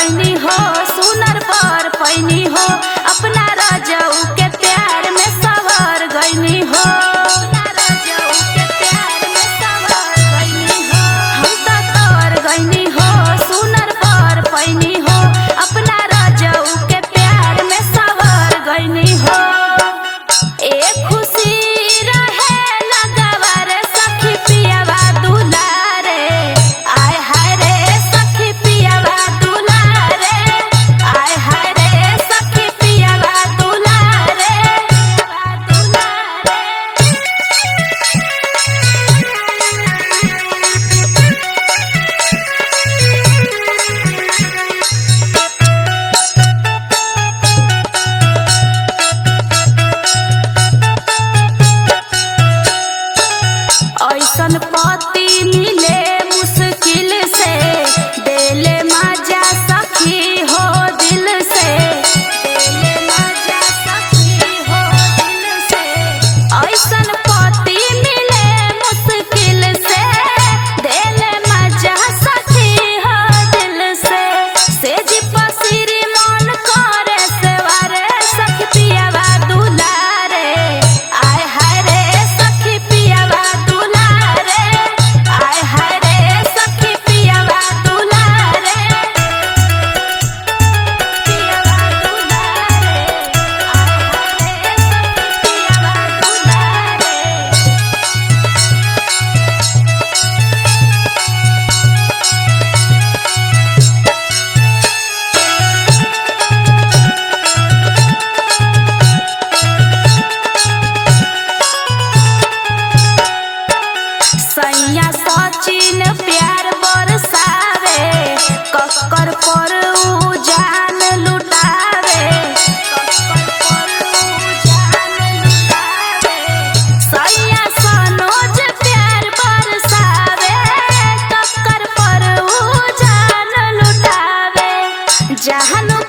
गईनी हो सुनर पर पैनी हो अपना राजाऊ के प्यार में सवर गईनी हो अपना राजाऊ के प्यार में सवर गईनी हो हम तो तोर गईनी हो सुनर पर पैनी हो अपना राजाऊ के प्यार में सवर गईनी हो ए खुशी रहे लगवा रे सखी पियावा दुलारे आय हाय रे सखी पियावा दुलारे आय हाय रे सखी पियावा दुलारे दुलारे ऐसन पति मिले मुश्किल से देले मजा सखी हो दिल से देले मजा सखी हो दिल से ऐसन पति मिले मुश्किल से देले मजा सखी हो दिल से सेज पसिरी मन करे सेवारे सखी पियावा दुलारे आय हाय रे सखी पियावा दुलारे आय हाय रे सखी पियावा दुलारे पियावा दुलारे आय हाय रे सखी पियावा दुलारे सैया सचिन प्यार बरसावे कक्कर पर उ जान लुटावे कक्कर पर उ जान लुटावे सैया सनोज प्यार बरसावे कक्कर पर उ जान लुटावे जहन